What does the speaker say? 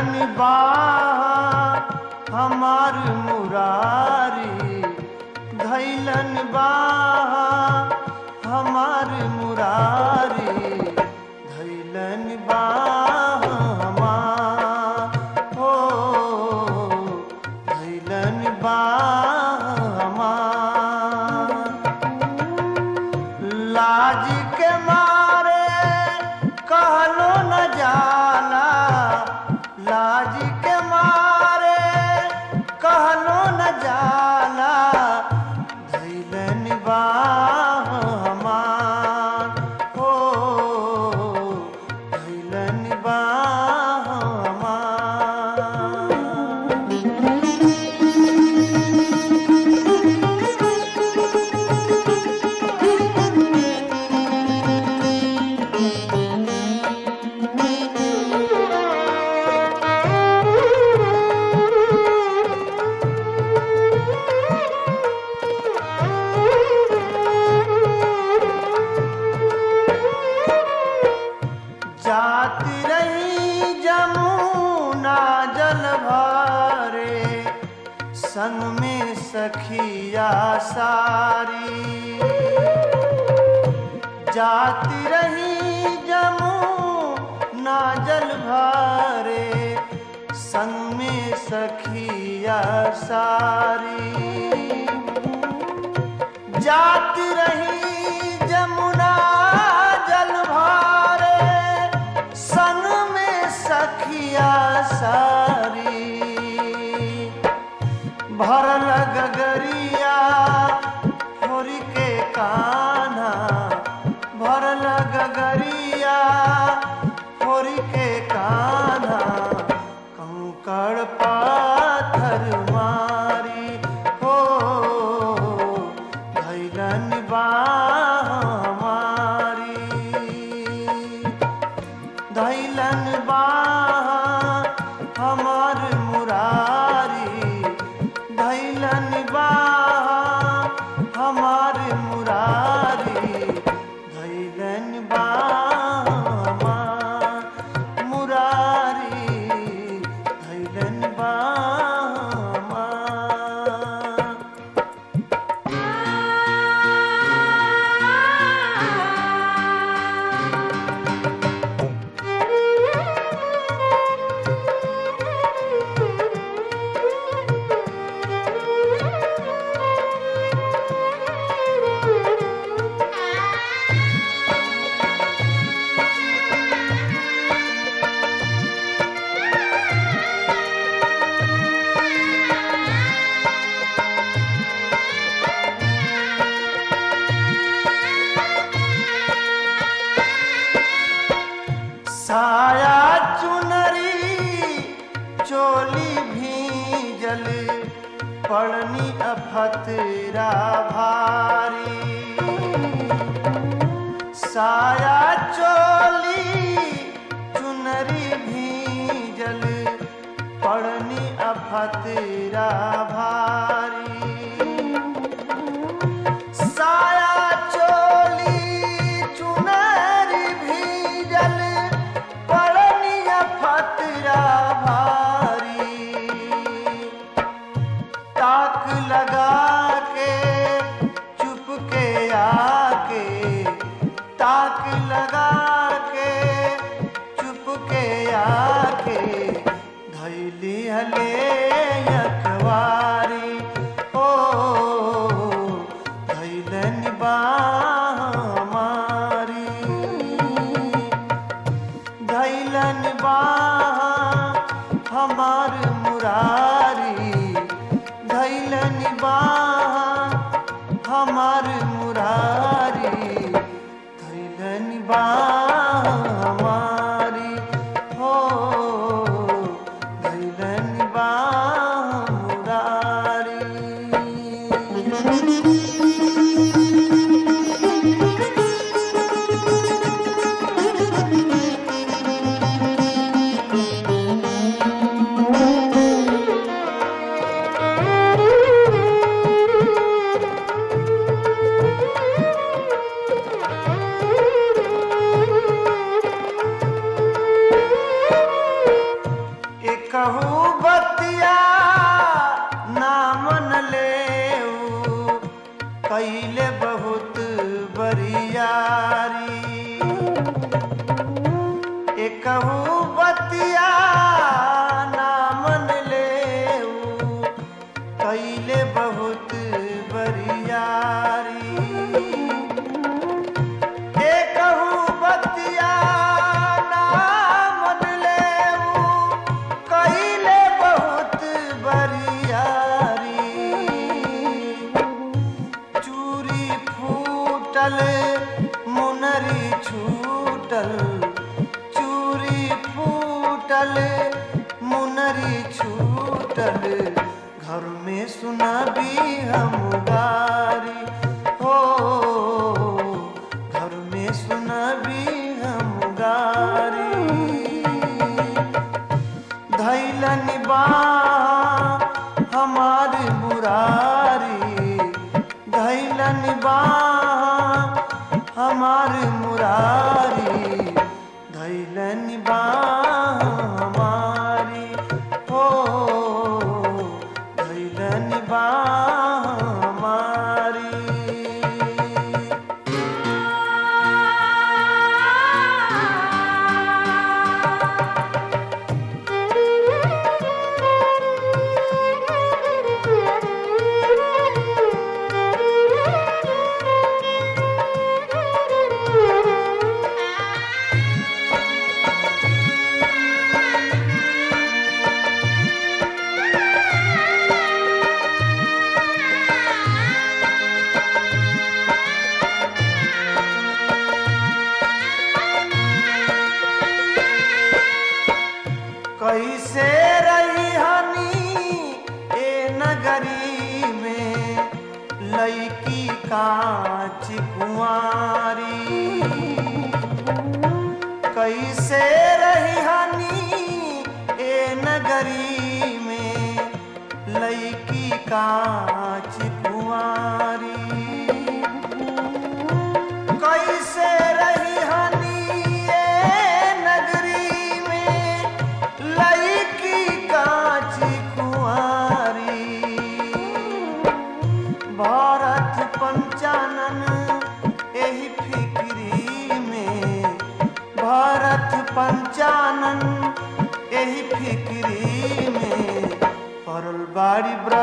धैलन बाह हमार मुरारी धैलन बाह हमार मुरारी धैलन बाह हमार हो धैलन बाह हमार लाज के मारे कहलो न जाला लाज के मारे कहलो न जाला धैलन बाह हमार हो धैलन बाह हमार जाती रही जमुना जल भरे संग में सखिया सारी जाती रही जमुना जल भरे संग में सखिया सारी जाती रही जमुना जल भारे सन में सखिया सारी भरल गगरिया होरी के कान्हा भरल गगरिया होरी के कान्हा कंकड़ पाथर मारी हो धैलन बाह हमारी धैलन बाह हमार मुरारी धैलन बाह हमार मुरारी धैलन बाह हमार मुरारी धैलन बाह हमार साया चुनरी चोली भीजल पड़नी अफतरा भारी साया चोली चुनरी भीजल पड़नी अफतरा भारी साया चोली चुनरी भीजल पड़निया फतरा भारी ताक लगा के चुप के आके ताक लगा के चुप के आके धैली हले अखबारी ओ धैलन बाह हमारी धैलन बाह हमार मुरारी धैलन बाह हमार मुरारी धैलन बाह हमारी हो धैलन बाह मुरारी Thank you. बहुत बरियारी एकहू बतिया ना मन ले कैले बहुत बरियारी एकहू बतिया ना मन ले कैले बहुत बरियारी चूरी फूटल मुनरी छूटल चूरी फूटल मुनरी छूटल घर में सुनाबी हम गारी हो घर में सुनाबी हम गारी धैलन बा हमार मुरारी धैलन बा हमार मुरारी धैलन बा हमारी हो धैलन बा हमारी कैसे रही हनी ए नगरी में लईकी कांच कुंवारी कैसे रही हनी ए नगरी में लईकी कांच कुंवारी कैसे रही हनी ए नगरी में लईकी कांच कुंवारी भारत पंचानन एही फिक्री में भारत पंचानन एही फिक्री में परल बाड़ी ब्रह्म